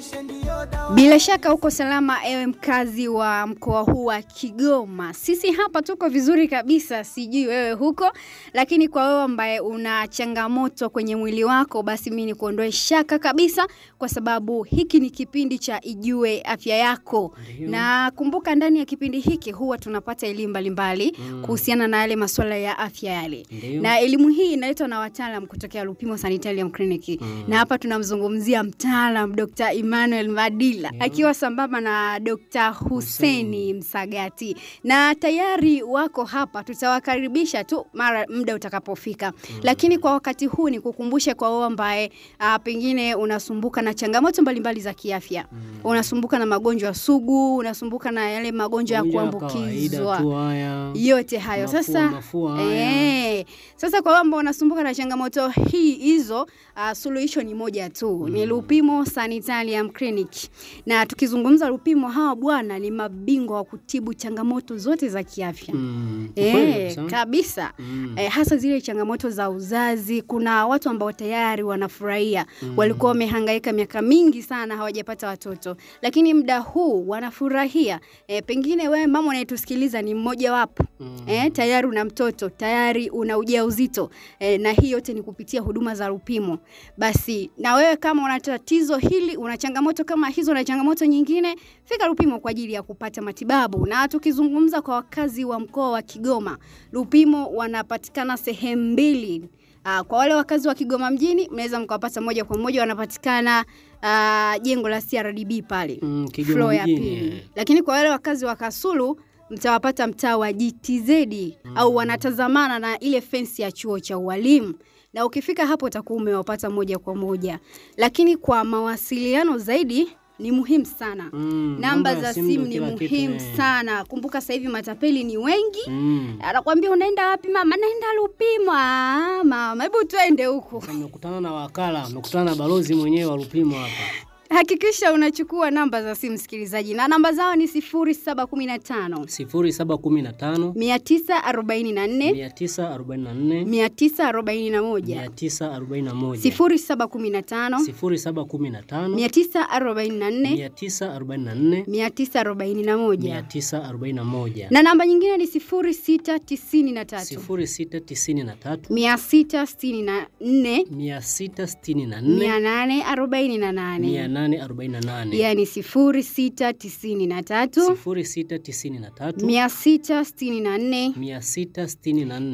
Bila shaka uko salama ewe mkazi wa mkoa huu wa Kigoma. Sisi hapa tuko vizuri kabisa, sijui wewe huko, lakini kwa wewe ambaye una changamoto kwenye mwili wako, basi mimi nikuondoe shaka kabisa, kwa sababu hiki ni kipindi cha Ijue Afya Yako. Ndiyo. Na kumbuka, ndani ya kipindi hiki huwa tunapata elimu mbalimbali Mm. kuhusiana na yale masuala ya afya yale Ndiyo. na elimu hii inaletwa na wataalam kutokea Lupimo Sanitarium Clinic Mm. na hapa tunamzungumzia mtaalam Dr. Emmanuel Madila Ndiyo. akiwa sambamba na Dr. Huseni Msagati, na tayari wako hapa, tutawakaribisha tu mara muda utakapofika. Lakini kwa wakati huu ni kukumbushe kwa wewe ambaye ah, pengine unasumbuka na changamoto mbalimbali za kiafya, unasumbuka na magonjwa sugu, unasumbuka na yale magonjwa ya Magonjwa ya kawaida kuambukizwa tu haya. yote hayo Mafua, sasa mafua haya. eh, sasa kwa wale ambao wanasumbuka na changamoto hii hizo uh, suluhisho ni moja tu ni Lupimo Sanitarium Clinic na tukizungumza Lupimo hawa bwana ni mabingwa wa kutibu changamoto zote za kiafya Mm. Kweli Eh, kabisa. kabisa Mm. eh, hasa zile changamoto za uzazi. Kuna watu ambao tayari wanafurahia walikuwa wamehangaika miaka mingi sana hawajapata watoto, lakini muda huu wanafurahia. Eh, pengine wewe mama unayetusikiliza ni mmoja wapo Mm. eh, tayari una mtoto tayari una ujauzito eh, na hii yote ni kupitia huduma za Lupimo. Basi na wewe kama una tatizo hili, una changamoto kama hizo na changamoto nyingine, fika Lupimo kwa ajili ya kupata matibabu. Na tukizungumza kwa wakazi wa mkoa wa Kigoma, Lupimo wanapatikana sehemu mbili. Uh, kwa wale wakazi wa Kigoma mjini mnaweza mkawapata moja kwa moja, wanapatikana uh, jengo la CRDB pale Mm, Kigoma floor ya mjini, pili. eh. Lakini kwa wale wakazi wa Kasulu mtawapata mtaa wa GTZ au wanatazamana na ile fensi ya chuo cha ualimu, na ukifika hapo utakuwa umewapata moja kwa moja. Lakini kwa mawasiliano zaidi ni muhimu sana Mm, namba za simu ndo ni kila kitu, muhimu eh. sana. Kumbuka sasa hivi matapeli ni wengi. Mm. Anakwambia unaenda wapi mama? Naenda Lupimo. Ah, mama, hebu twende huko. Sasa mmekutana na wakala, mmekutana na balozi mwenyewe wa Lupimo hapa. Hakikisha unachukua namba za simu msikilizaji, na namba zao ni 0715 0715 944 944 941 941 0715 0715 944 944 941 941 na namba nyingine ni 0693 0693 664 664 848 848 yani 0693 0693 664 664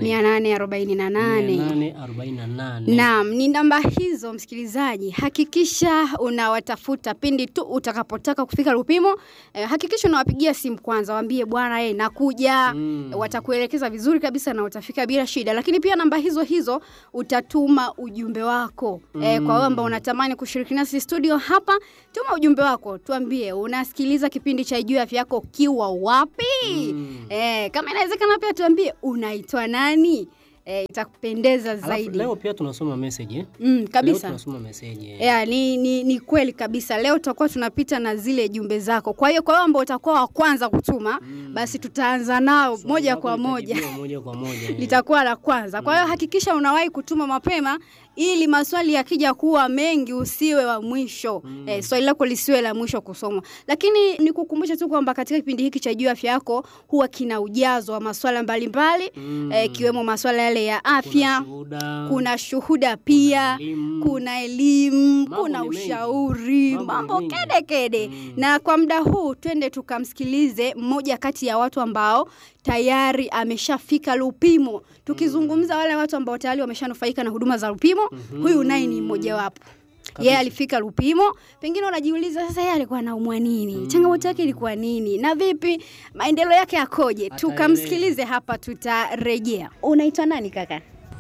848 848 Naam, ni namba hizo msikilizaji, hakikisha unawatafuta pindi tu utakapotaka kufika Lupimo. Eh, hakikisha unawapigia simu kwanza, waambie bwana, eh, nakuja. Mm. Watakuelekeza vizuri kabisa na utafika bila shida. Lakini pia namba hizo hizo utatuma ujumbe wako eh, kwa wewe ambao unatamani kushiriki nasi studio hapa, tuma ujumbe wako, tuambie unasikiliza kipindi cha Ijue Afya Yako ukiwa wapi? Mm. Eh, kama inawezekana pia tuambie unaitwa nani? Eh, itakupendeza Alafu zaidi. leo pia tunasoma message eh? Mm, Leo kabisa. tunasoma message eh. Yeah, ni, ni, ni kweli kabisa. Leo tutakuwa tunapita na zile jumbe zako. Kwa hiyo kwa wao ambao utakuwa wa kwanza kutuma, basi tutaanza nao Swali moja lako kwa moja. litajibiwa moja kwa moja eh. Litakuwa la kwanza. Kwa hiyo hakikisha unawahi kutuma mapema ili maswali yakija kuwa mengi usiwe wa mwisho. Eh, swali lako lisiwe la mwisho kusomwa. Lakini nikukumbusha tu kwamba katika kipindi hiki cha Jua Afya Yako huwa kina ujazo wa maswala mbalimbali Mm. eh, ikiwemo maswala yale ya Kuna afya, shuhuda, kuna shuhuda pia elimu. kuna elimu Mambo kuna ni mengi. ushauri Mambo ni mambo mengi. kede kede Mm. na kwa muda huu twende tukamsikilize mmoja kati ya watu ambao tayari ameshafika Lupimo tukizungumza wale watu ambao tayari wameshanufaika na huduma za Lupimo huyu naye ni mmojawapo yeye alifika Lupimo, pengine unajiuliza sasa, yeye alikuwa anaumwa nini? Changamoto yake ilikuwa nini? Na vipi maendeleo yake yakoje? Tukamsikilize hapa, tutarejea. Unaitwa nani kaka?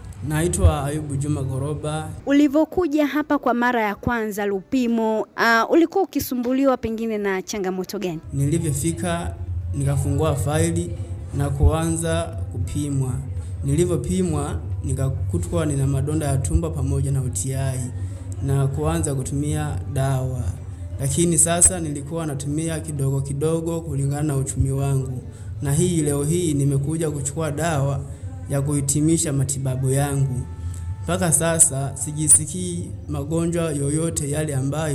Naitwa Ayubu Juma Goroba. Ulivyokuja hapa kwa mara ya kwanza Lupimo, uh, ulikuwa ukisumbuliwa pengine na changamoto gani? Nilivyofika nikafungua faili na kuanza kupimwa. Nilivyopimwa nikakutwa nina madonda ya tumbo pamoja na UTI na kuanza kutumia dawa, lakini sasa nilikuwa natumia kidogo kidogo kulingana na uchumi wangu, na hii leo hii nimekuja kuchukua dawa ya kuhitimisha matibabu yangu. Mpaka sasa sijisikii magonjwa yoyote yale ambayo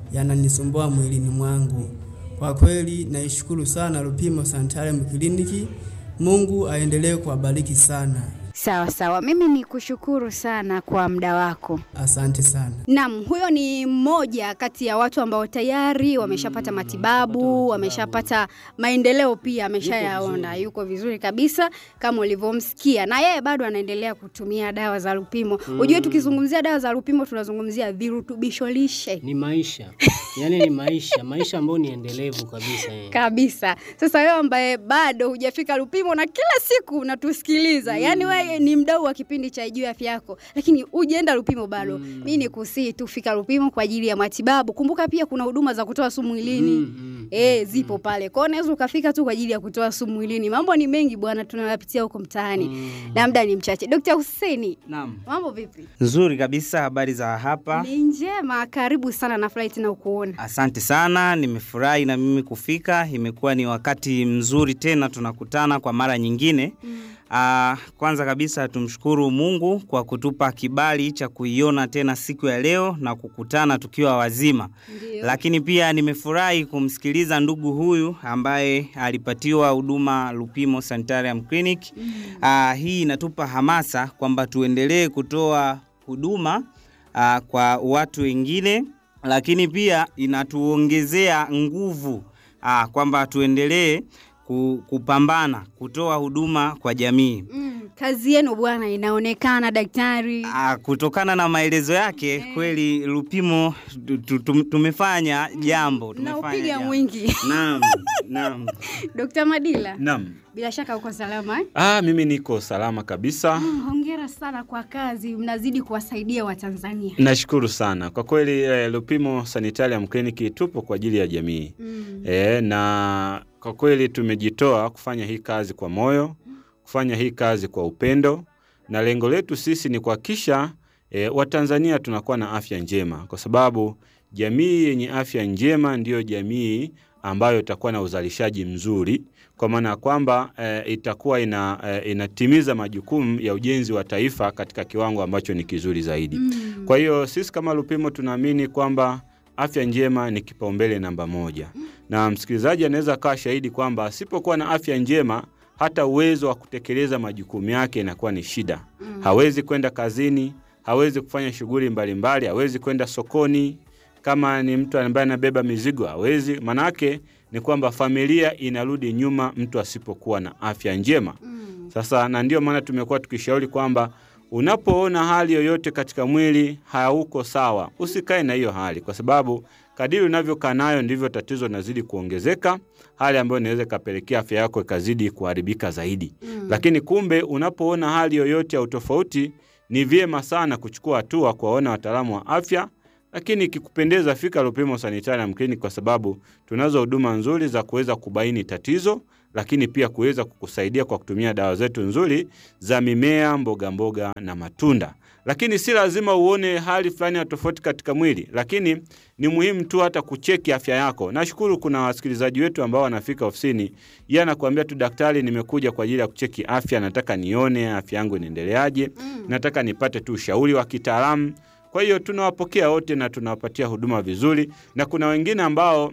yananisumbua mwilini mwangu. Kwa kweli naishukuru sana Lupimo Sanitarium Kliniki. Mungu aendelee kuwabariki sana. Sawa sawa, mimi ni kushukuru sana kwa muda wako. Asante sana. Naam, huyo ni mmoja kati ya watu ambao tayari wameshapata matibabu, wameshapata maendeleo pia ameshayaona, yuko vizuri kabisa kama ulivyomsikia, na yeye bado anaendelea kutumia dawa za Lupimo. Ujue tukizungumzia dawa za Lupimo tunazungumzia virutubisho lishe Ni maisha. Yaani ni maisha, maisha ambayo ni endelevu kabisa. eh. kabisa. Sasa wewe ambaye bado hujafika Lupimo na kila siku unatusikiliza, yani wewe ni mdau wa kipindi cha Juu ya Afya Yako, lakini hujaenda Lupimo bado, mm. mi ni kusii tu fika Lupimo kwa ajili ya matibabu. Kumbuka pia kuna huduma za kutoa sumu mwilini Mm, mm, Eh, zipo pale. Kwa hiyo unaweza ukafika tu kwa ajili ya kutoa sumu mwilini. Mambo ni mengi bwana tunayapitia huko mtaani. Mm. Na muda ni mchache. Dr. Hussein, Naam. mambo vipi? Nzuri kabisa, habari za hapa? Ni njema, karibu sana na flight na ukuona. Asante sana, nimefurahi na mimi kufika. Imekuwa ni wakati mzuri tena, tunakutana kwa mara nyingine. Ah, kwanza kabisa tumshukuru Mungu kwa kutupa kibali cha kuiona tena siku ya leo na kukutana tukiwa wazima. Ndio. Lakini pia nimefurahi kumsikiliza ndugu huyu ambaye alipatiwa huduma Lupimo Sanitarium Clinic. Ah, hii inatupa hamasa kwamba tuendelee kutoa huduma ah, kwa watu wengine, lakini pia inatuongezea nguvu ah, kwamba tuendelee ku- kupambana kutoa huduma kwa jamii. Mm, kazi yenu bwana inaonekana daktari. Ah, kutokana na maelezo yake kweli Lupimo tu- tu- tum- tumefanya jambo, Na tumefanya upiga jambo. mwingi. Naam, naam. Dr. Madila, Naam. bila shaka uko salama eh? Ah, mimi niko salama kabisa. Mm, hongera sana kwa kazi, mnazidi kuwasaidia Watanzania. Nashukuru sana kwa kweli. Eh, Lupimo Sanitarium Clinic tupo kwa ajili ya jamii Mm. eh, na kwa kweli tumejitoa kufanya hii kazi kwa moyo, kufanya hii kazi kwa upendo, na lengo letu sisi ni kuhakikisha eh, Watanzania tunakuwa na afya njema, kwa sababu jamii yenye afya njema ndiyo jamii ambayo itakuwa na uzalishaji mzuri, kwa maana ya kwamba eh, itakuwa ina, eh, inatimiza majukumu ya ujenzi wa taifa katika kiwango ambacho ni kizuri zaidi. Mm. Kwa hiyo sisi kama Lupimo tunaamini kwamba afya njema ni kipaumbele namba moja, na msikilizaji anaweza akawa shahidi kwamba asipokuwa na afya njema hata uwezo wa kutekeleza majukumu yake inakuwa ni shida. Hawezi kwenda kazini, hawezi kufanya shughuli mbalimbali, hawezi kwenda sokoni. Kama ni mtu ambaye anabeba mizigo hawezi. Manake ni kwamba familia inarudi nyuma mtu asipokuwa na afya njema. Sasa na ndio maana tumekuwa tukishauri kwamba unapoona hali yoyote katika mwili hauko sawa, usikae na hiyo hali, kwa sababu kadiri unavyokaa nayo ndivyo tatizo linazidi kuongezeka, hali ambayo inaweza ikapelekea afya yako ikazidi kuharibika zaidi. Lakini kumbe unapoona hali yoyote ya utofauti, ni vyema sana kuchukua hatua kuwaona wataalamu wa afya lakini ikikupendeza fika Lupimo Sanitarium Clinic kwa sababu tunazo huduma nzuri za kuweza kubaini tatizo, lakini pia kuweza kukusaidia kwa kutumia dawa zetu nzuri za mimea, mboga mboga na matunda. Lakini si lazima uone hali fulani ya tofauti katika mwili, lakini ni muhimu tu hata kucheki afya yako. Nashukuru kuna wasikilizaji wetu ambao wanafika ofisini, yeye anakuambia tu, daktari, nimekuja kwa ajili ya kucheki afya, nataka nione afya yangu inaendeleaje, nataka nipate tu ushauri wa kitaalamu. Kwa hiyo tunawapokea wote na tunawapatia huduma vizuri, na kuna wengine ambao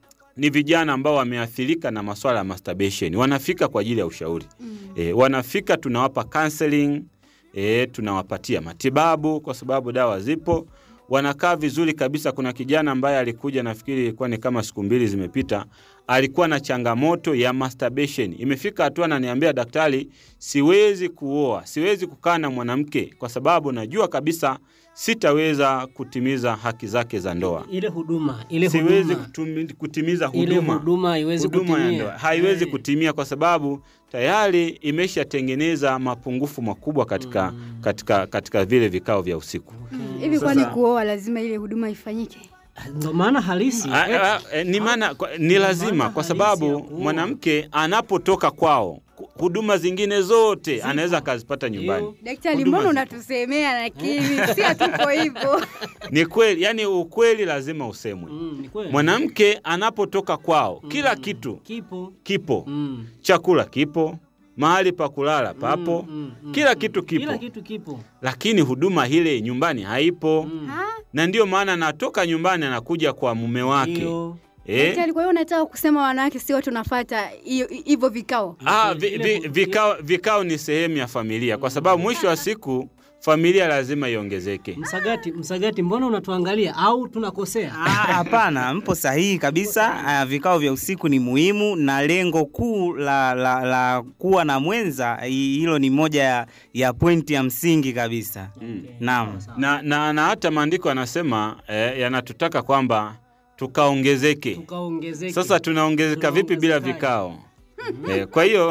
ni vijana ambao wameathirika na maswala ya masturbation, wanafika kwa ajili ya ushauri e, wanafika tunawapa counseling e, tunawapatia matibabu kwa sababu dawa zipo, wanakaa vizuri kabisa. Kuna kijana ambaye alikuja, nafikiri ilikuwa ni kama siku mbili zimepita, alikuwa na changamoto ya masturbation. Imefika hatua ananiambia, daktari, siwezi kuoa, siwezi kukaa na mwanamke kwa sababu najua kabisa sitaweza kutimiza haki zake za ndoa Ile huduma, ile siwezi huduma. kutumi, kutimiza Ile huduma huduma haiwezi huduma ya kutimia. ndoa haiwezi Eh. kutimia kwa sababu tayari imeshatengeneza mapungufu makubwa katika, katika, katika vile vikao vya usiku. Hivi kwani Sasa- kuoa lazima ile huduma ifanyike? Ndo maana halisi. A- eh, a- e, ni maana kwa- ni lazima maana kwa halisi ya sababu kuoa. mwanamke anapotoka kwao ku- huduma zingine zote anaweza akazipata nyumbani. Daktari, Huduma mbona zipo. unatusemea lakini si hatuko hivyo. Ni kweli, yani ukweli lazima usemwe. mm, ni kweli. Mwanamke anapotoka kwao kila kitu kipo. kipo Mm. chakula kipo, mahali pa kulala papo, mm, mm, kila mm. kitu kipo, Kila kitu kipo. lakini huduma ile nyumbani haipo Ha? na ndio maana anatoka nyumbani anakuja kwa mume wake Ndio. eh? Daktari, kwa hiyo unataka kusema wanawake sio tunafuata hiyo- hivyo vikao? Ah, vi, vi, vikao, vikao ni sehemu ya familia, kwa sababu mwisho wa siku familia lazima iongezeke. Msagati, Msagati, mbona unatuangalia au tunakosea? Ah, Hapana, mpo sahihi kabisa. Ah, Vikao vya usiku ni muhimu na lengo kuu la, la, la kuwa na mwenza, hi- hilo ni moja ya, ya pointi ya msingi kabisa. Naam. Na, na, na hata maandiko yanasema eh, yanatutaka kwamba tukaongezeke. Tukaongezeke. Sasa tunaongezeka vipi bila Tunaongezekaje? vikao? Eh, kwa hiyo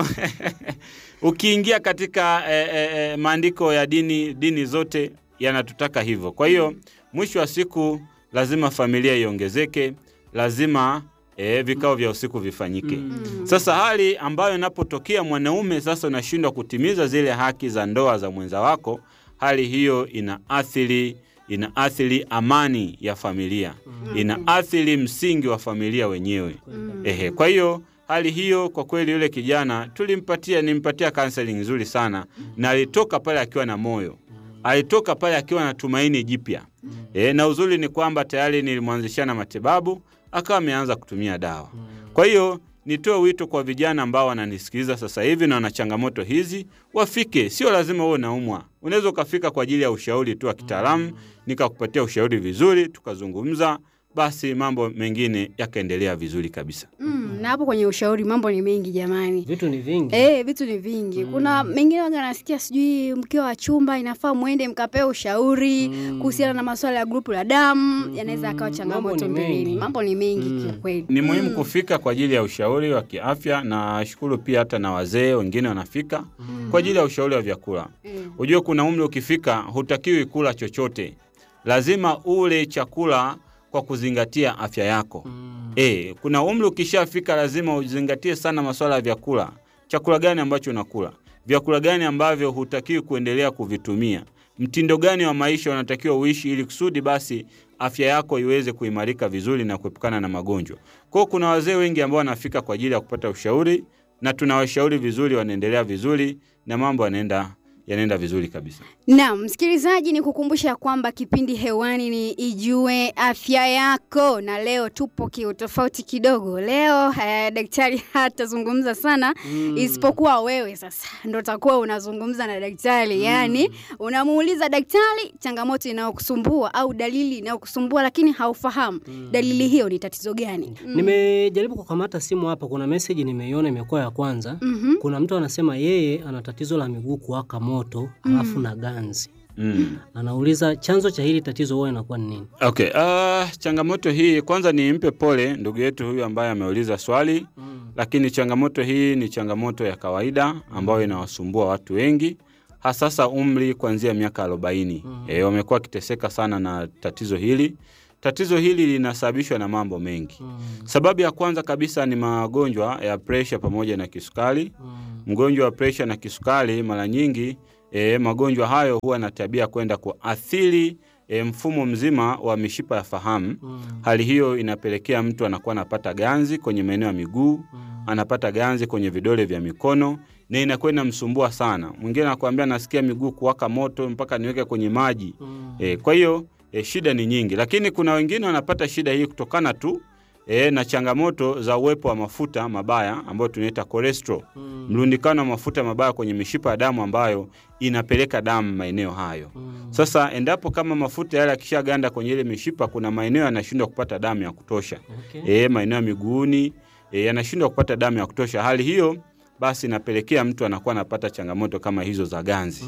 ukiingia katika eh, eh, eh, maandiko ya dini dini zote yanatutaka hivyo. Kwa hiyo mwisho wa siku lazima familia iongezeke, lazima eh, vikao vya usiku vifanyike. Sasa hali ambayo inapotokea mwanaume sasa unashindwa kutimiza zile haki za ndoa za mwenza wako, hali hiyo inaathiri inaathiri amani ya familia, inaathiri msingi wa familia wenyewe. Ehe, kwa hiyo hali hiyo kwa kweli, yule kijana tulimpatia, nimpatia counseling nzuri sana, na alitoka pale akiwa na moyo, alitoka pale akiwa na tumaini jipya. E, na uzuri ni kwamba tayari nilimwanzishia na matibabu, akawa ameanza kutumia dawa. Kwa hiyo nitoe wito kwa vijana ambao wananisikiliza sasa hivi na wana changamoto hizi, wafike. Sio lazima uwe unaumwa, unaweza ukafika kwa ajili ya ushauri tu wa kitaalamu, nikakupatia ushauri vizuri, tukazungumza, basi mambo mengine yakaendelea vizuri kabisa. Mm, na hapo kwenye ushauri mambo ni mengi jamani. Vitu ni vingi. Eh, vitu ni vingi. Kuna mengine waga nasikia sijui mkiwa wa chumba inafaa mwende mkapewe ushauri kuhusiana na masuala ya grupu la damu, yanaweza akawa changamoto ni mbeleni. mengi. Mambo ni mengi kiukweli. Ni muhimu kufika kwa ajili ya ushauri wa kiafya, na shukuru pia hata na wazee wengine wanafika kwa ajili ya ushauri wa vyakula. Mm. Ujue kuna umri ukifika, hutakiwi kula chochote, lazima ule chakula kwa kuzingatia afya yako. E, kuna umri ukishafika, lazima uzingatie sana masuala ya vyakula. Chakula gani ambacho unakula, vyakula gani ambavyo hutakiwi kuendelea kuvitumia, mtindo gani wa maisha unatakiwa uishi, ili kusudi basi afya yako iweze kuimarika vizuri na kuepukana na magonjwa. Kwa hiyo kuna wazee wengi ambao wanafika kwa ajili ya kupata ushauri, na tunawashauri vizuri, wanaendelea vizuri na mambo yanaenda yanaenda vizuri kabisa. Naam, msikilizaji, ni kukumbusha kwamba kipindi hewani ni Ijue Afya Yako, na leo tupo kiutofauti kidogo. Leo eh, daktari hatazungumza sana isipokuwa wewe sasa ndo utakuwa unazungumza na daktari yaani unamuuliza daktari changamoto inayokusumbua au dalili inayokusumbua lakini haufahamu dalili hiyo ni tatizo gani. Mm. Nimejaribu kukamata simu hapa, kuna message nimeiona imekuwa ya kwanza. Mhm. Kuna mtu anasema yeye ana tatizo la miguu kuwaka moto alafu na ganzi. Mm. Anauliza chanzo cha hili tatizo huwa inakuwa ni nini? Okay, uh, changamoto hii kwanza nimpe pole ndugu yetu huyu ambaye ameuliza swali lakini changamoto hii ni changamoto ya kawaida ambayo inawasumbua watu wengi hasasa umri kuanzia miaka arobaini. E, wamekuwa wakiteseka sana na tatizo hili. Tatizo hili linasababishwa na mambo mengi. Sababu ya kwanza kabisa ni magonjwa ya presha pamoja na kisukari. Mgonjwa wa presha na kisukari mara nyingi e, magonjwa hayo huwa na tabia kwenda kuathiri e, mfumo mzima wa mishipa ya fahamu. Hali hiyo inapelekea mtu anakuwa anapata ganzi kwenye maeneo ya miguu, anapata ganzi kwenye vidole vya mikono na inakuwa inamsumbua sana. Mwingine anakuambia nasikia miguu kuwaka moto mpaka niweke kwenye maji. E, kwa hiyo e, shida ni nyingi, lakini kuna wengine wanapata shida hii kutokana tu e, na changamoto za uwepo wa mafuta mabaya ambayo tunaita cholesterol, mlundikano wa mafuta mabaya kwenye mishipa ya damu ambayo inapeleka damu maeneo hayo. Sasa endapo kama mafuta yale yakishaganda kwenye ile mishipa, kuna maeneo yanashindwa kupata damu ya kutosha Okay. e, maeneo ya miguuni e, yanashindwa kupata damu ya kutosha. Hali hiyo basi inapelekea mtu anakuwa anapata changamoto kama hizo za ganzi.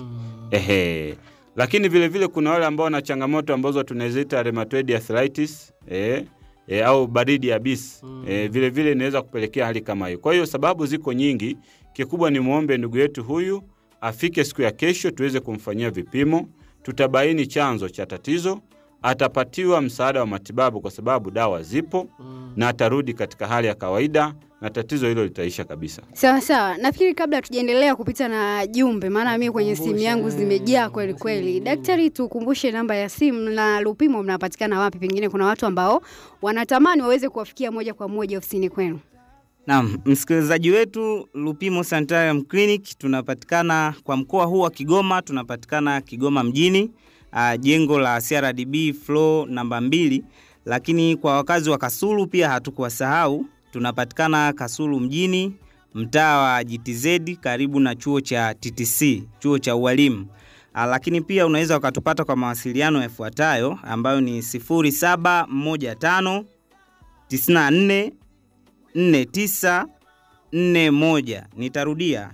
Ehe. Lakini vile vile kuna wale ambao wana changamoto ambazo tunaziita rheumatoid arthritis e, e, au baridi yabisi e, vile vile inaweza kupelekea hali kama hiyo. Kwa hiyo sababu ziko nyingi, kikubwa ni muombe ndugu yetu huyu afike siku ya kesho tuweze kumfanyia vipimo, tutabaini chanzo cha tatizo, atapatiwa msaada wa matibabu kwa sababu dawa zipo na atarudi katika hali ya kawaida na tatizo hilo litaisha kabisa. Sawa sawa, nafikiri kabla hatujaendelea kupita na jumbe, maana mimi kwenye simu yangu zimejaa kweli kweli. Daktari, tukumbushe namba ya simu na Lupimo mnapatikana wapi? Pengine kuna watu ambao wanatamani waweze kuwafikia moja kwa moja ofisini kwenu. Naam, msikilizaji wetu, Lupimo Sanitarium Clinic tunapatikana kwa mkoa huu wa Kigoma, tunapatikana Kigoma mjini, uh, jengo la CRDB floor namba mbili, lakini kwa wakazi wa Kasulu pia hatukuwasahau, tunapatikana Kasulu mjini, mtaa wa GTZ karibu na chuo cha TTC, chuo cha ualimu. Uh, lakini pia unaweza ukatupata kwa mawasiliano yafuatayo ambayo ni 0715 94 49 41. Nitarudia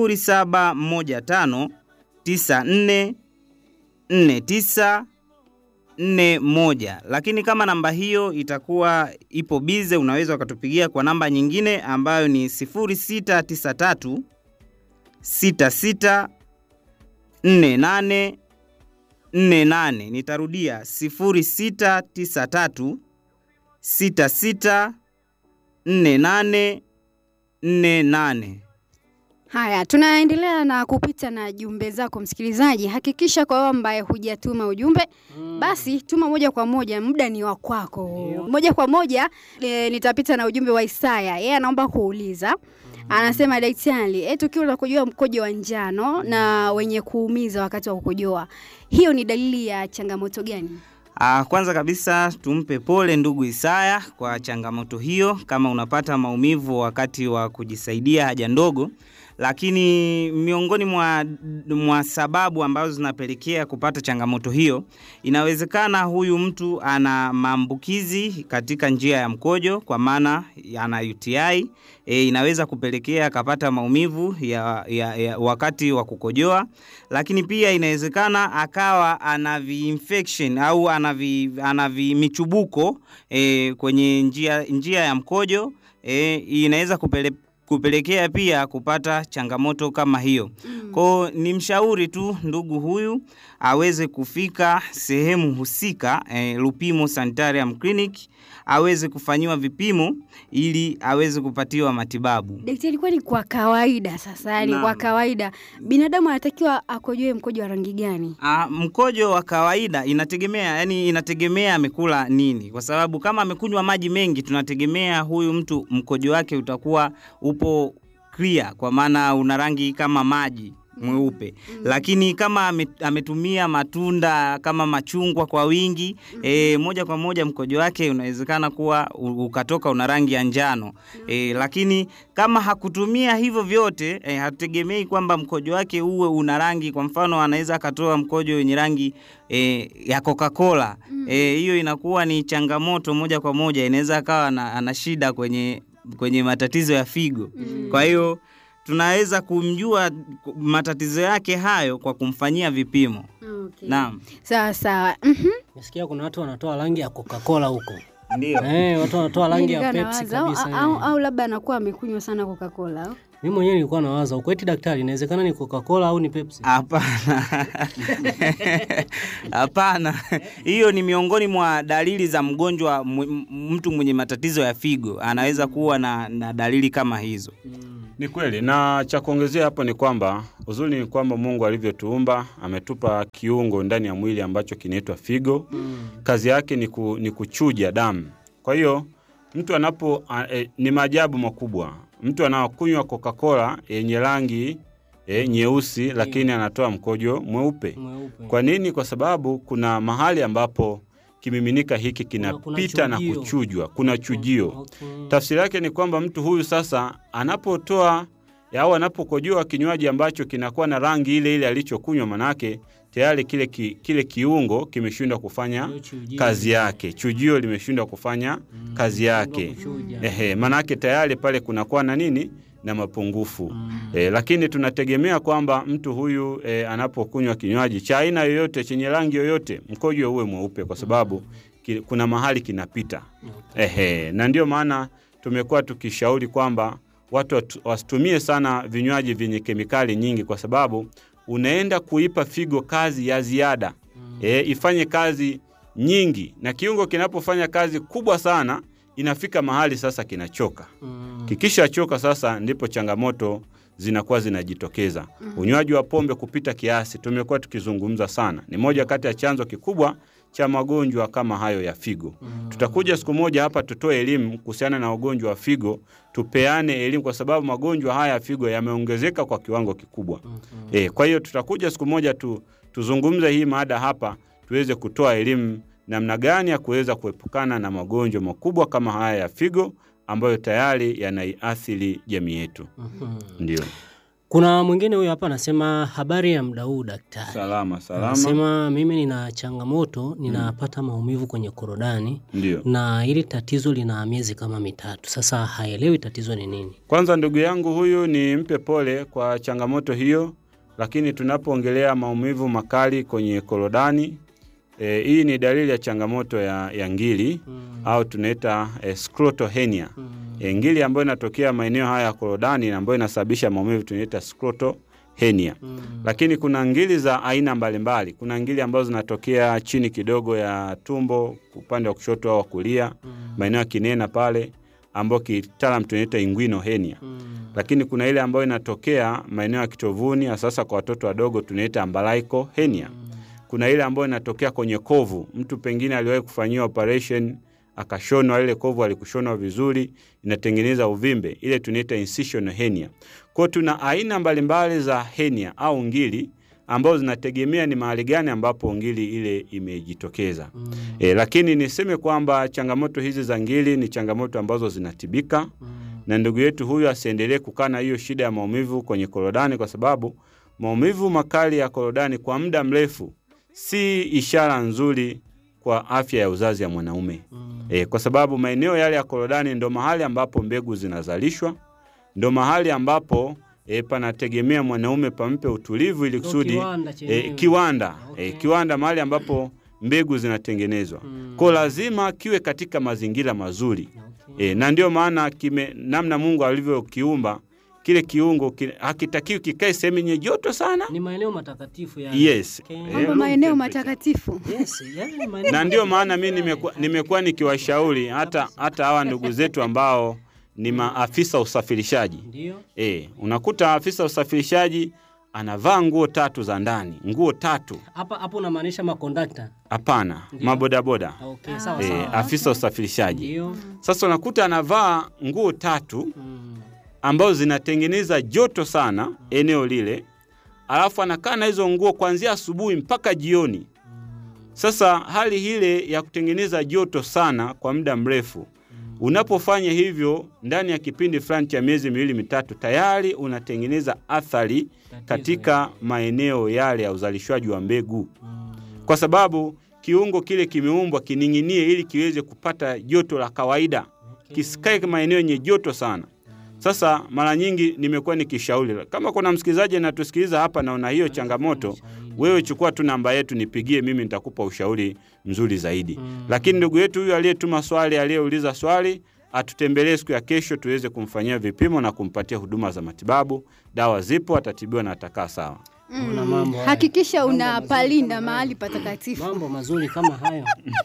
0715 94 49 41. Lakini kama namba hiyo itakuwa ipo bize, unaweza ukatupigia kwa namba nyingine ambayo ni 0693 66 48 48. Nitarudia 0693 66 48 48. Haya, tunaendelea na kupita na jumbe zako msikilizaji. Hakikisha kwa wewe ambaye hujatuma ujumbe basi tuma moja kwa moja, muda ni wa kwako. Moja kwa moja e, nitapita na ujumbe wa Isaya. Yeye anaomba kuuliza Anasema daktari, eh, tukiwa tunakojua mkojo wa njano na wenye kuumiza wakati wa kukojoa, hiyo ni dalili ya changamoto gani? Ah, kwanza kabisa tumpe pole ndugu Isaya kwa changamoto hiyo, kama unapata maumivu wakati wa kujisaidia haja ndogo. Lakini miongoni mwa, mwa sababu ambazo zinapelekea kupata changamoto hiyo, inawezekana huyu mtu ana maambukizi katika njia ya mkojo, kwa maana ana UTI. E, inaweza kupelekea akapata maumivu ya, ya, ya wakati wa kukojoa, lakini pia inawezekana akawa ana vi-infection au ana vi, ana vi michubuko e, kwenye njia, njia ya mkojo e, inaweza kupele, kupelekea pia kupata changamoto kama hiyo. Mm. Kwao ni mshauri tu ndugu huyu aweze kufika sehemu husika eh, Lupimo Sanitarium Clinic aweze kufanyiwa vipimo ili aweze kupatiwa matibabu. Daktari, kwani kwa kawaida sasa, yani Naam. kwa kawaida binadamu anatakiwa akojoe mkojo wa rangi gani? Ah, mkojo wa kawaida inategemea, yani inategemea amekula nini, kwa sababu kama amekunywa maji mengi, tunategemea huyu mtu mkojo wake utakuwa upo clear, kwa maana una rangi kama maji mweupe lakini kama ame- ametumia matunda kama machungwa kwa wingi e, moja kwa moja mkojo wake unawezekana kuwa u- ukatoka una rangi ya njano e, lakini kama hakutumia hivyo vyote e, hatutegemei kwamba mkojo wake uwe una rangi kwa mfano anaweza akatoa mkojo wenye rangi e, ya Coca-Cola e, hiyo inakuwa ni changamoto moja kwa moja inaweza akawa ana, ana shida kwenye kwenye matatizo ya figo kwa hiyo tunaweza kumjua matatizo yake hayo kwa kumfanyia vipimo. Okay. Naam, Sawa sawa. Mhm. Nasikia kuna watu wanatoa rangi ya Coca-Cola huko. ndio. Eh, watu wanatoa rangi ya Nilikuwa Pepsi nawaza, au- kabisa. au, eh. au labda anakuwa amekunywa sana Coca-Cola. au? Mimi mwenyewe nilikuwa nawaza huko eti daktari, inawezekana ni Coca-Cola au ni Pepsi? Hapana, hapana. Hiyo ni miongoni mwa dalili za mgonjwa, mw- mtu mwenye matatizo ya figo anaweza kuwa na, na dalili kama hizo. Ni kweli, na cha kuongezea hapo ni kwamba uzuri ni kwamba Mungu alivyotuumba ametupa kiungo ndani ya mwili ambacho kinaitwa figo. Kazi yake ni, ku, ni kuchuja damu. Kwa hiyo mtu anapo a, e, ni maajabu makubwa. Mtu anakunywa Coca-Cola yenye rangi e, nyeusi, lakini anatoa mkojo mweupe. Mweupe. Kwa nini? Kwa sababu kuna mahali ambapo kimiminika hiki Kuna- kuna kinapita na chujio. kuchujwa, kuna chujio. Okay. Tafsiri yake ni kwamba mtu huyu sasa anapotoa au anapokojoa kinywaji ambacho kinakuwa na rangi ile ile alichokunywa, manake tayari kile, ki, kile kiungo kimeshindwa kufanya Hiyo chujio. kazi yake, chujio limeshindwa kufanya kazi yake. kuchuja. Ehe, manake tayari pale kunakuwa na nini na mapungufu e, lakini tunategemea kwamba mtu huyu e, anapokunywa kinywaji cha aina yoyote chenye rangi yoyote mkojo uwe mweupe, kwa sababu ki, kuna mahali kinapita. Ehe, na ndio maana tumekuwa tukishauri kwamba watu watu- wasitumie sana vinywaji vyenye kemikali nyingi, kwa sababu unaenda kuipa figo kazi ya ziada e, ifanye kazi nyingi, na kiungo kinapofanya kazi kubwa sana inafika mahali sasa kinachoka. Mm. Kikishachoka sasa, ndipo changamoto zinakuwa zinajitokeza. Unywaji wa pombe kupita kiasi tumekuwa tukizungumza sana, ni moja kati ya chanzo kikubwa cha magonjwa kama hayo ya figo. Tutakuja siku moja hapa tutoe elimu kuhusiana na ugonjwa wa figo, tupeane elimu kwa sababu magonjwa haya ya figo yameongezeka kwa kiwango kikubwa. E, kwa hiyo tutakuja siku moja tu, tuzungumze hii mada hapa tuweze kutoa elimu namna gani ya kuweza kuepukana na magonjwa makubwa kama haya ya figo ambayo tayari yanaiathiri jamii yetu. Ndio. Kuna mwingine huyo hapa anasema habari ya muda huu daktari. Salama salama. Anasema mimi nina changamoto, ninapata maumivu kwenye korodani Ndio. na hili tatizo lina miezi kama mitatu. Sasa haelewi tatizo ni nini. Kwanza ndugu yangu huyu ni mpe pole kwa changamoto hiyo, lakini tunapoongelea maumivu makali kwenye korodani e, hii ni dalili ya changamoto ya, ya ngili au tunaita e, scrotal hernia. E, ngili ambayo inatokea maeneo haya ya korodani na ambayo inasababisha maumivu tunaita scrotal hernia. Lakini kuna ngili za aina mbalimbali. Kuna ngili ambazo zinatokea chini kidogo ya tumbo upande wa kushoto au wa kulia, maeneo ya kinena pale ambao kitaalam tunaita inguinal hernia. Lakini kuna ile ambayo inatokea maeneo ya kitovuni, hasa kwa watoto wadogo tunaita umbilical hernia. Kuna ile ambayo inatokea kwenye kovu, mtu pengine aliwahi kufanyiwa operation akashonwa, ile kovu alikushonwa vizuri, inatengeneza uvimbe, ile tunaita incisional hernia. Kwa hiyo tuna aina mbalimbali za hernia au ngili ambazo zinategemea ni mahali gani ambapo ngili ile imejitokeza. E, lakini niseme kwamba changamoto hizi za ngili ni changamoto ambazo zinatibika na ndugu yetu huyu asiendelee kukaa na hiyo shida ya maumivu kwenye korodani, kwa sababu maumivu makali ya korodani kwa muda mrefu si ishara nzuri kwa afya ya uzazi ya mwanaume e, kwa sababu maeneo yale ya korodani ndo mahali ambapo mbegu zinazalishwa, ndo mahali ambapo e, panategemea mwanaume pampe utulivu ili Ndo kusudi kiwanda chenyewe. e, kiwanda Okay. e, kiwanda mahali ambapo mbegu zinatengenezwa kwa lazima kiwe katika mazingira mazuri e, na ndio maana kime namna Mungu alivyokiumba kile kiungo ki, hakitakiwi kikae sehemu yenye joto sana Ni maeneo matakatifu ya yes Okay. Eh, Mambo room maeneo temperature. matakatifu. Yes, yani maeneo na ndio maana mi nimekuwa nimekuwa nikiwashauri hata hata hawa ndugu zetu ambao ni maafisa usafirishaji ndio. e, unakuta afisa usafirishaji anavaa nguo tatu za ndani nguo tatu Hapa hapo unamaanisha makondakta. hapana mabodaboda Okay, sawa e, sawa. afisa usafirishaji Ndio. sasa unakuta anavaa nguo tatu Mm. ambazo zinatengeneza joto sana eneo lile, alafu anakaa na hizo nguo kuanzia asubuhi mpaka jioni. Sasa hali ile ya kutengeneza joto sana kwa muda mrefu, unapofanya hivyo ndani ya kipindi fulani cha miezi miwili mitatu, tayari unatengeneza athari katika maeneo yale ya uzalishwaji wa mbegu, kwa sababu kiungo kile kimeumbwa kining'inie ili kiweze kupata joto la kawaida, kisikae maeneo yenye joto sana. Sasa mara nyingi nimekuwa nikishauri, kama kuna msikilizaji anatusikiliza hapa na una hiyo changamoto, wewe chukua tu namba yetu, nipigie mimi, nitakupa ushauri mzuri zaidi. Lakini ndugu yetu huyu aliyetuma swali, aliyeuliza swali, atutembelee siku ya kesho tuweze kumfanyia vipimo na kumpatia huduma za matibabu. Dawa zipo, atatibiwa na atakaa sawa. Una mambo haya. Hakikisha Mambo unapalinda mazuri mahali kama patakatifu. hayo. Mambo mazuri kama hayo.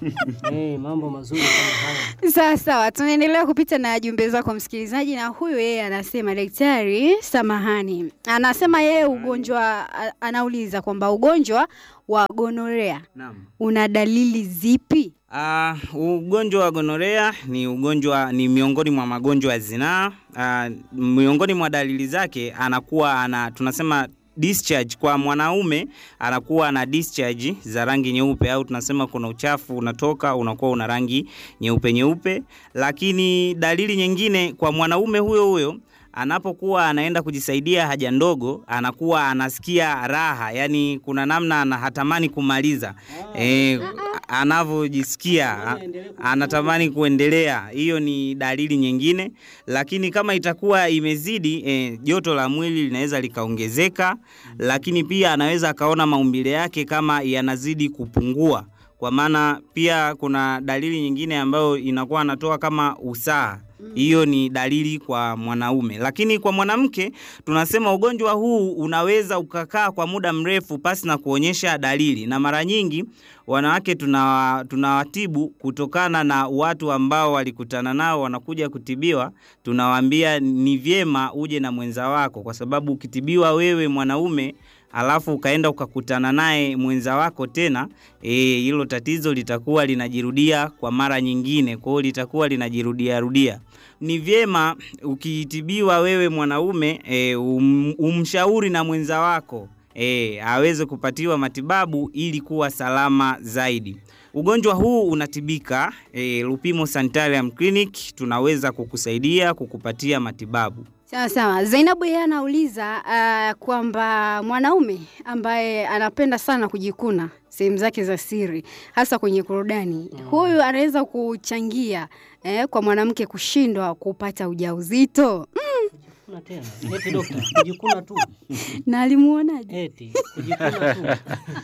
Eh, mambo mazuri kama hayo. Sawa sawa, tunaendelea kupita na jumbe zako msikilizaji, na huyu yeye anasema daktari, samahani, anasema yeye ugonjwa, a- anauliza kwamba ugonjwa wa gonorea Naam. una dalili zipi? Ah, ugonjwa wa gonorea ni ugonjwa ni miongoni mwa magonjwa ya zinaa. Ah, miongoni mwa dalili zake anakuwa ana tunasema discharge kwa mwanaume anakuwa na discharge za rangi nyeupe au tunasema kuna uchafu unatoka unakuwa una rangi nyeupe nyeupe, lakini dalili nyingine kwa mwanaume huyo huyo anapokuwa anaenda kujisaidia haja ndogo anakuwa anasikia raha, yani kuna namna ana hatamani kumaliza eh, anavyojisikia a- anatamani kuendelea. Hiyo ni dalili nyingine, lakini kama itakuwa imezidi eh, joto la mwili linaweza likaongezeka, lakini pia anaweza akaona maumbile yake kama yanazidi kupungua, kwa maana pia kuna dalili nyingine ambayo inakuwa anatoa kama usaha hiyo ni dalili kwa mwanaume, lakini kwa mwanamke tunasema ugonjwa huu unaweza ukakaa kwa muda mrefu pasi na kuonyesha dalili, na mara nyingi wanawake tunawa- tunawatibu kutokana na watu ambao walikutana nao wanakuja kutibiwa. Tunawaambia ni vyema uje na mwenza wako, kwa sababu ukitibiwa wewe mwanaume alafu ukaenda ukakutana naye mwenza wako tena, eh, hilo tatizo litakuwa linajirudia kwa mara nyingine, kwa hiyo litakuwa linajirudia rudia. Ni vyema ukitibiwa wewe mwanaume e, um, umshauri na mwenza wako e, aweze kupatiwa matibabu ili kuwa salama zaidi. Ugonjwa huu unatibika. E, Lupimo Sanitarium Clinic tunaweza kukusaidia kukupatia matibabu. Sawa sawa. Zainabu yeye anauliza uh, kwamba mwanaume ambaye anapenda sana kujikuna sehemu zake za siri hasa kwenye korodani mm. huyu anaweza kuchangia eh, kwa mwanamke kushindwa kupata ujauzito mm. Kujikuna tena. Eti dokta, kujikuna tu. na alimuonaje? Eti kujikuna tu.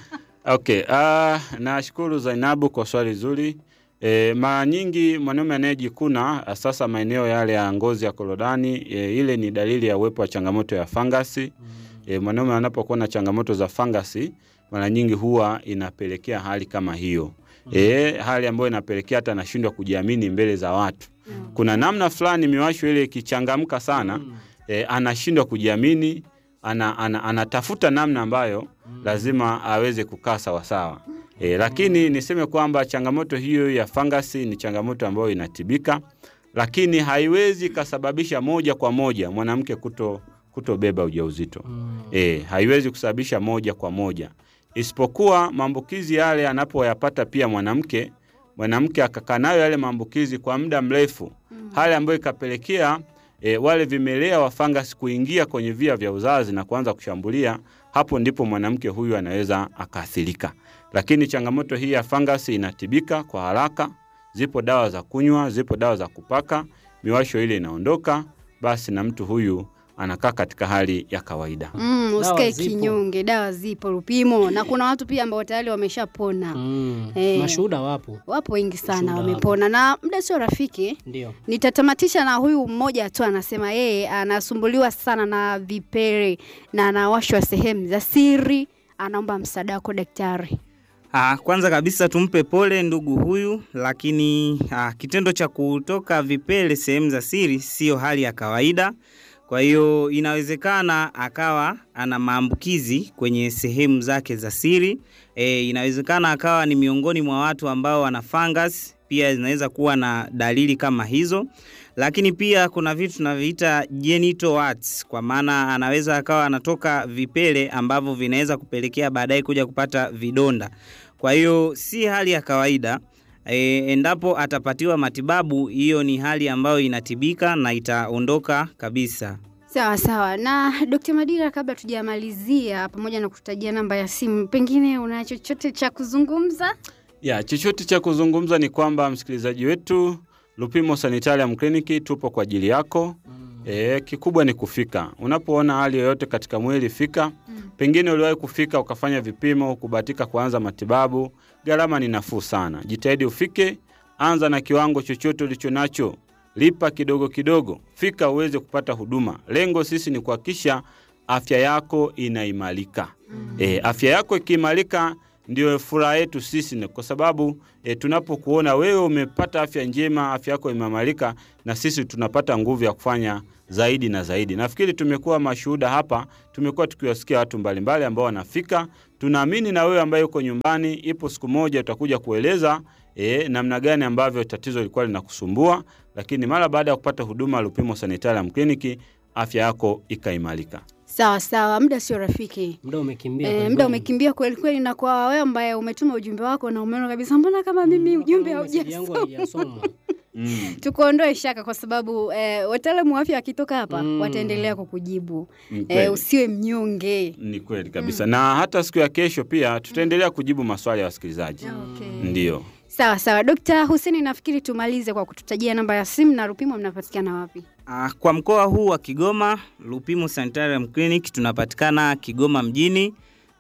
Okay, uh, nashukuru Zainabu kwa swali zuri. E, mara nyingi mwanaume anayejikuna sasa maeneo yale ya ngozi ya korodani e, ile ni dalili ya uwepo wa changamoto ya fangasi. E, mwanaume anapokuwa na changamoto za fangasi mara nyingi huwa inapelekea hali kama hiyo. E, hali ambayo inapelekea hata anashindwa kujiamini mbele za watu. Kuna namna fulani miwasho ile ikichangamka sana e, anashindwa kujiamini, ana, ana, anatafuta namna ambayo lazima aweze kukaa sawasawa. E, lakini niseme kwamba changamoto hiyo ya fangasi ni changamoto ambayo inatibika, lakini haiwezi ikasababisha moja kwa moja mwanamke kuto kutobeba ujauzito. E, haiwezi kusababisha moja kwa moja, isipokuwa maambukizi yale anapoyapata pia mwanamke mwanamke akakaa nayo yale maambukizi kwa muda mrefu, hali ambayo ikapelekea e, wale vimelea wa fangasi kuingia kwenye via vya uzazi na kuanza kushambulia, hapo ndipo mwanamke huyu anaweza akaathirika. Lakini changamoto hii ya fangasi inatibika kwa haraka. Zipo dawa za kunywa, zipo dawa za kupaka, miwasho ile inaondoka, basi na mtu huyu anakaa katika hali ya kawaida. Mm, Dawa usikae zipo. kinyonge, dawa zipo Lupimo, na kuna watu pia ambao tayari wameshapona. Mm. Eh. Mashuhuda wapo. Wapo wengi sana Mashuhuda wamepona, na muda sio rafiki. Ndio. Nitatamatisha na huyu mmoja tu, anasema yeye anasumbuliwa sana na vipele na anawashwa sehemu za siri, anaomba msaada wako daktari. Ah, kwanza kabisa tumpe pole ndugu huyu, lakini ah, kitendo cha kutoka vipele sehemu za siri sio hali ya kawaida. Kwa hiyo inawezekana akawa ana maambukizi kwenye sehemu zake za siri. E, inawezekana akawa ni miongoni mwa watu ambao wana fungus, pia zinaweza kuwa na dalili kama hizo. Lakini pia kuna vitu tunaviita genital warts, kwa maana anaweza akawa anatoka vipele ambavyo vinaweza kupelekea baadaye kuja kupata vidonda. Kwa hiyo si hali ya kawaida. E, endapo atapatiwa matibabu, hiyo ni hali ambayo inatibika na itaondoka kabisa. Sawa sawa. Na Dr. Madira, kabla tujamalizia, pamoja na kututajia namba ya simu, pengine una chochote cha kuzungumza? Ya, chochote cha kuzungumza ni kwamba msikilizaji wetu, Lupimo Sanitarium Clinic tupo kwa ajili yako. E, kikubwa ni kufika. Unapoona hali yoyote katika mwili fika. Pengine uliwahi kufika ukafanya vipimo, kubahatika kuanza matibabu, gharama ni nafuu sana. Jitahidi ufike, anza na kiwango chochote ulicho nacho, lipa kidogo kidogo, fika uweze kupata huduma. Lengo sisi ni kuhakikisha afya yako inaimarika. E, afya yako ikiimarika ndio furaha yetu sisi, ni kwa sababu e, tunapokuona wewe umepata afya njema, afya yako imeimarika, na sisi tunapata nguvu ya kufanya zaidi na zaidi. Nafikiri tumekuwa mashuhuda hapa, tumekuwa tukiwasikia watu mbalimbali ambao wanafika. Tunaamini na wewe ambaye uko nyumbani, ipo siku moja utakuja kueleza e, namna gani ambavyo tatizo lilikuwa linakusumbua, lakini mara baada ya kupata huduma Lupimo Sanitarium Clinic, afya yako ikaimarika. Sawa sawa, muda sio rafiki. Muda umekimbia. E, kweli muda kweli. umekimbia kweli kweli, na kwa wewe ambaye umetuma ujumbe wako na umeona kabisa, mbona kama mimi ujumbe Kama message yangu haujasoma, haijasomwa. Mm. tukuondoe shaka, kwa sababu eh, wataalamu wa afya wakitoka hapa Mm. wataendelea kukujibu. Ni Eh, kweli. usiwe mnyonge. Ni kweli kabisa, na hata siku ya kesho pia tutaendelea kujibu maswali ya wasikilizaji. Okay. Ndiyo. Sawa sawa, Dr. Hussein, nafikiri tumalize kwa kututajia namba ya simu na Rupimo mnapatikana wapi? Ah, Kwa mkoa huu wa Kigoma, Lupimo Sanitarium Clinic tunapatikana Kigoma mjini,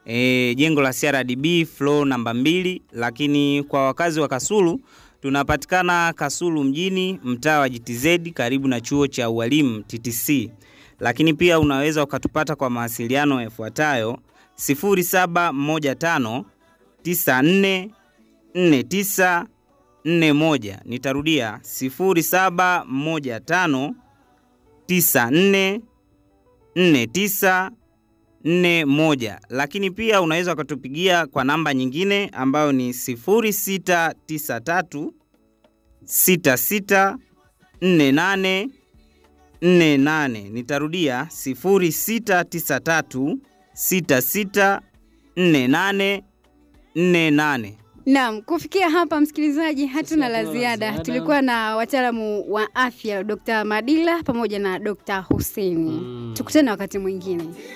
e, jengo la CRDB floor namba mbili, lakini kwa wakazi wa Kasulu tunapatikana Kasulu mjini, mtaa wa GTZ karibu na chuo cha ualimu TTC. Lakini pia unaweza ukatupata kwa mawasiliano yafuatayo 0715 94 49 41. Nitarudia 0715 94 49 nne moja, lakini pia unaweza ukatupigia kwa namba nyingine ambayo ni sifuri sita tisa tatu sita sita nne nane nne nane. Nitarudia sifuri sita tisa tatu sita sita nne nane nne nane. Naam, kufikia hapa msikilizaji, hatuna la hatuna la ziada. ziada. Tulikuwa na wataalamu wa afya Dr. Madila pamoja na Dr. Hussein. Mm. Tukutane wakati mwingine.